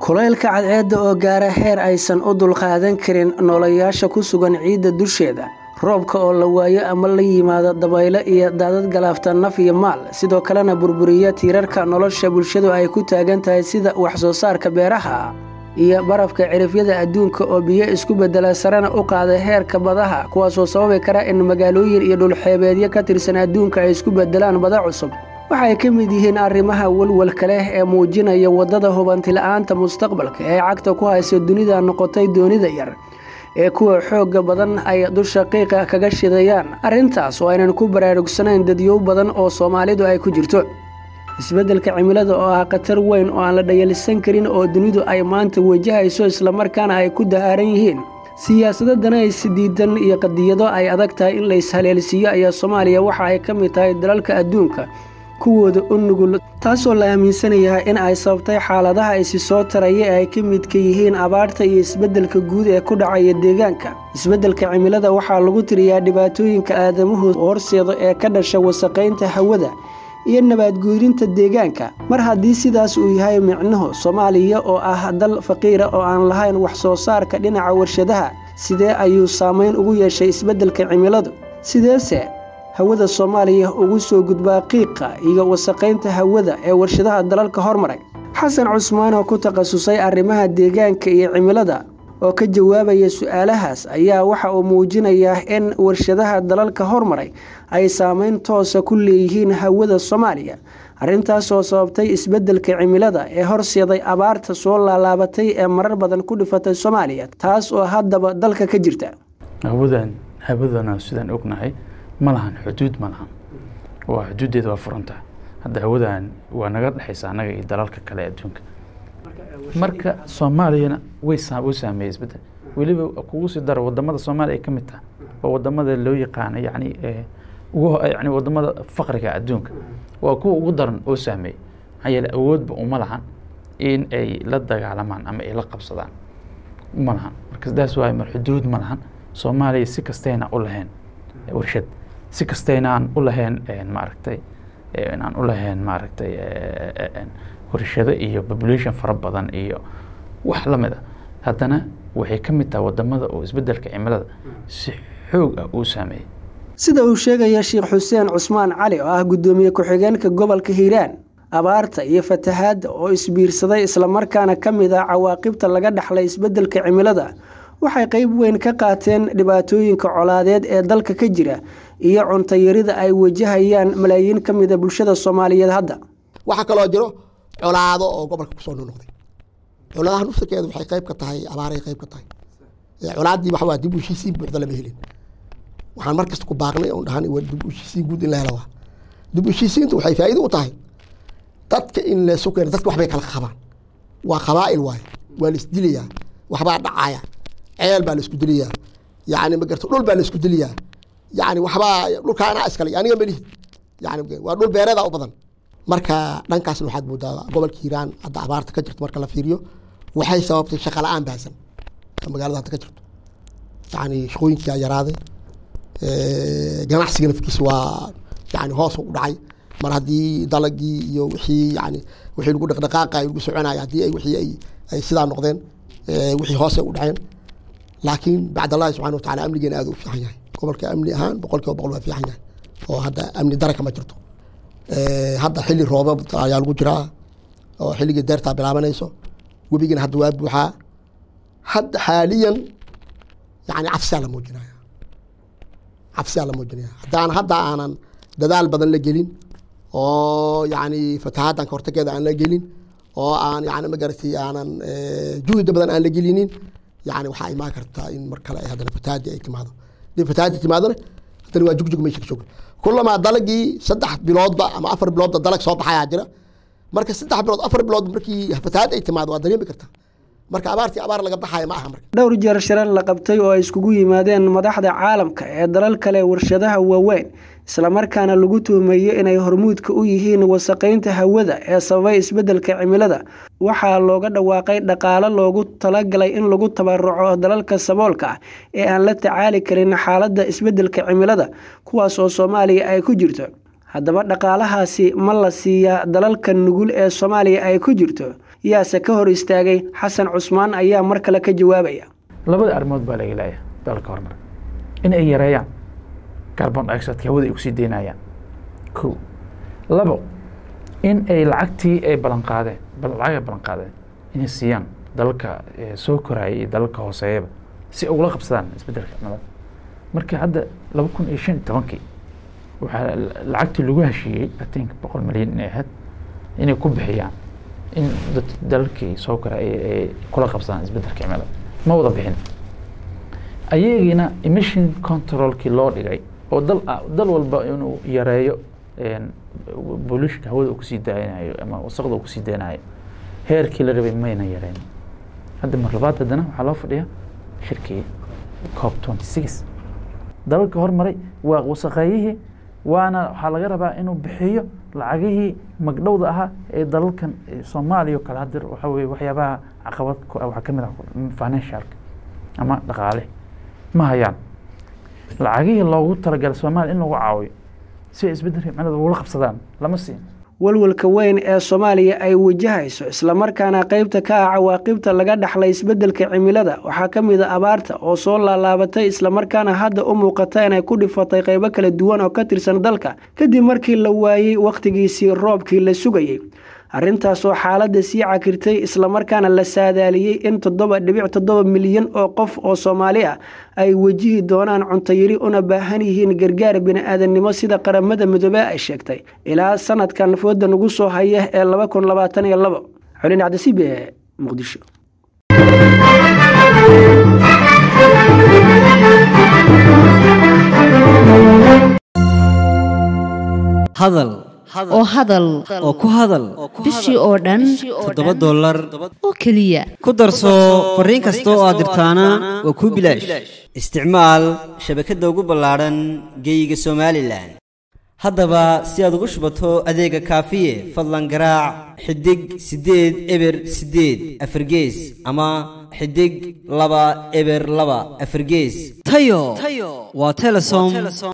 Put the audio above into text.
kulaylka cadceedda oo gaara heer aysan u dulqaadan karin noolayaasha ku sugan ciidda dusheeda roobka oo la waayo ama la yimaado dabaylo iyo daadad galaafta naf iyo maal sidoo kalena burburiya tiirarka nolosha bulshadu ay ku taagan tahay sida wax soo saarka beeraha iyo barafka cirifyada adduunka oo biyo isku bedela sarena u qaada heerka badaha kuwaasoo sababi kara in magaalooyin iyo dhulxeebeedyo ka tirsan adduunka ay isku bedelaan bada cusub waxay ka mid yihiin arrimaha walwalka leh ee muujinaya waddada hubantila'aanta mustaqbalka ee cagta ku haysa dunida noqotay doonida yar ee kuwa xoogga badan ay dusha qiiqa kaga shidayaan arrintaas oo aynan ku baraarugsanayn dadyow badan oo soomaalidu ay ku jirto isbeddelka cimilada oo ah khatar weyn oo aan la dhayalsan karin oo dunidu ay maanta wajahayso islamarkaana ay ku dahaaran yihiin siyaasado danays diidan iyo qadiyado ay adag tahay in la ishaleelsiiyo ayaa soomaaliya waxa ay ka mid tahay dalalka adduunka kuwooda u nugul taasoo la aaminsanayaha in ay sababtay xaaladaha isi soo taraya ee ay ka midka yihiin abaarta iyo isbeddelka guud ee ku dhacaya deegaanka isbeddelka cimilada waxaa lagu tiriyaa dhibaatooyinka aadamuhu horseeda ee ka dhasha wasaqaynta hawada iyo nabaadguurinta deegaanka mar haddii sidaas uu yahay micnuhu soomaaliya oo ah dal faqiira oo aan lahayn wax soo saarka dhinaca warshadaha sidee ayuu saamayn ugu yeeshay isbeddelka cimiladu sideese hawada soomaaliya ugu soo gudbaa qiiqa iyo wasaqaynta hawada ee warshadaha dalalka hormaray xasan cusmaan oo ku takhasusay arrimaha deegaanka iyo cimilada oo ka jawaabaya su-aalahaas ayaa waxa uu muujinayaa in warshadaha dalalka hormaray ay saameyn toosa ku leeyihiin hawada soomaaliya arrintaas oo sababtay isbeddelka cimilada ee horseeday abaarta soo laalaabatay ee marar badan ku dhifatay soomaaliya taas oo haddaba dalka ka jirta hawadan hawadana sidaan ognahay ma lahan xuduud ma lahan waa xuduuddeeda waa furantaha hadda hawadan waa naga dhexaysa annaga iyo dalalka kale adduunka marka soomaaliyana way u saameeyey isbedel weliba kugu sii daro wadamada soomaaliya ay ka mid tahay oo wadamada loo yaqaano yani ugu yani wadamada faqriga adduunka waa kuwa ugu daran oo saameeyey maxaa yeele awoodba uma lahan in ay la dagaalamaan ama ay la qabsadaan ma lahan marka sidaas waay mar xuduud ma lahan soomaaliya si kastayna u lahayn warshad si kastaynaan u lahayn maaragtay aan u lahayn maaragtay warshado iyo population fara badan iyo wax lamid a haddana waxay ka mid tahay wadamada oo isbeddelka cimilada si xoog ah uu saameeyey sida uu sheegaya sheekh xuseen cusmaan cali oo ah guddoomiye ku-xigeenka gobolka hiiraan abaarta iyo fatahaadda oo isbiirsaday islamarkaana ka mid ah cawaaqibta laga dhaxlay isbeddelka cimilada waxay qayb weyn ka qaateen dhibaatooyinka colaadeed ee dalka ka jira iyo cuntayarida ay wajahayaan malaayiin ka mida bulshada soomaaliyeed hadda waxaa kaloo jiro colaado oo gobolka kusoo noqnoqday colaadaha nufsirkeedu waxay qayb ka tahay abaaray qayb ka tahay colaaddii waxa waa dib u heshiisiin buuxda lama helin waxaan markasta ku baaqnay oon dhahan dib u heshiisiin guud in la helo waa dib u heshiisiintu waxay faa'iido u tahay dadka in laysu keeno dadka waxbay kala qabaan waa qabaa'il waaye waa la isdilayaa waxbaa dhacaya ceel baa la isku dilayaa yani magarta dhul baa la isku dilayaa yani waxbaa dhulkaa anaa iskale aniga melihid yani waa dhul beereeda u badan marka dhankaasna waxaad moodaa gobolka hiiraan hadda abaarta ka jirto marka la fiiriyo waxay sababtay shaqa la-aan baahsan magaalada hadda ka jirto yani shaqooyinkaa yaraaday ganacsiga nafkiisa waa yani hoos u dhacay mar haddii dalagii iyo wixii yani wixii lagu dhaqdhaqaaqa lagu soconaya haddii ay wixii ay ay sidaa noqdeen wixii hoose u dhaceen laakiin bacd allahi subxana watacala amnigeena aad u fiican yahay gobolka amni ahaan boqol kiiba boqol waa fiican yahay oo hadda amni daraka ma jirto hadda xilli roobab ayaa lagu jiraa oo xilligii deertaa bilaabanayso webigana hadda waa buuxaa hadda xaaliyan yani cabsiyaa la muujinaya cabsiyaa la muujinaya haddaan hadda aanan dadaal badan la gelin oo yani fatahaaddan ka hortageeda aan la gelin oo aan yani magaratay aanan juhda badan aan la gelinin yani waxaa imaan kartaa in mar kale haddana fatahaadii ay timaado hadii fatahaadii timaadona haddana waa jugjug meesha ka jooga kulamaa dalagii saddex biloodba ama afar biloodba dalag soo baxayaa jira marka saddex bilood afar bilood markii fatahaad ay timaado waa dareemi kartaa marka abaartii abaar laga baxaya ma aha marka dhowr jeer shirar la qabtay oo ay iskugu yimaadeen madaxda caalamka ee dalal kale warshadaha waaweyn islamarkaana lagu tuhmeeyo inay hormuudka u yihiin wasaqaynta hawada ee sababay isbeddelka cimilada waxaa looga dhawaaqay dhaqaalo loogu talagalay in lagu tabaruco dalalka saboolka ah ee aan la tacaali karin xaaladda isbeddelka cimilada kuwaas oo soomaaliya ay ku jirto haddaba dhaqaalahaasi ma la siiyaa dalalka nugul ee soomaaliya ay ku jirto yaase ka hor istaagay xasan cusmaan ayaa mar kale ka jawaabaya labada arrimood baa laga leeyahay dalalka horumar in ay yareeyaan carbon dioxideka hawada ay kusii deynayaan ko labo in ay lacagtii ay ballan qaadeen lacag ay ballan qaadeen inay siiyaan dalalka soo koraya iyo dalalka hooseeyaba si ay ugula qabsadaan isbeddelka cimilada marka hadda laba kun iyo shan iyo tobankii waxaa lacagtii lagu heshiiyey atinka boqol milyan inay ahayd inay ku bixiyaan in dalalkii soo koraya ay kula qabsadaan isbeddelka cimilada ma wada bixin ayagiina emission controlkii loo dhigay oo dal dal walba inuu yareeyo bolushka hawada uu kusii daaynayo ama wasaqda uu kusii daynayo heerkii la rabay mayna yareyn hadda mar labaad haddana waxaa loo fadhiyaa shirkii cop twenty six dalalka hormaray waa wasaqeeyihii waana waxaa laga rabaa inuu bixiyo lacagihii magdhowda ahaa ee dalalkan soomaaliya o kale hadir waxa weye waxyaabaha caqabad ku ah waxaa ka mid ah financialka ama dhaqaale ma hayaan lacagihii loogu talagalay soomaaliya in lagu caawiyo si ay isbeddelka cimilada ugula qabsadaan lama siin walwalka weyn ee soomaaliya ay wajahayso islamarkaana qaybta ka ah cawaaqibta laga dhaxlay isbeddelka cimilada waxaa ka mid a abaarta oo soo laalaabatay islamarkaana hadda u muuqata inay ku dhifatay qaybo kala duwan oo ka tirsan dalka kadib markii la waayey wakhtigiisii roobkii la sugayey arrintaasoo xaaladda sii cakirtay islamarkaana la saadaaliyey in toddoba dhibic toddoba milyan oo qof oo soomaali ah ay wajihi doonaan cuntayiri una baahan yihiin gargaar bini-aadannimo sida qaramada midoobey ay sheegtay ilaa sanadkan fooda nagu soo haya ee laba kun labaatan iyo labo xulin cabdisiib ee muqdisho hadal oo hadal oo ku hadal bishii oo dhan toddoba dollar oo keliya ku darso fariin kasta oo aad dirtaana waa kuu bilaash isticmaal shabakadda ugu ballaadhan geeyiga somalilan haddaba si aad ugu shubato adeega kaafiye fadlan garaac xidig siddeed eber siddeed afargees ama xidig laba eber laba afargees tayo waa telesom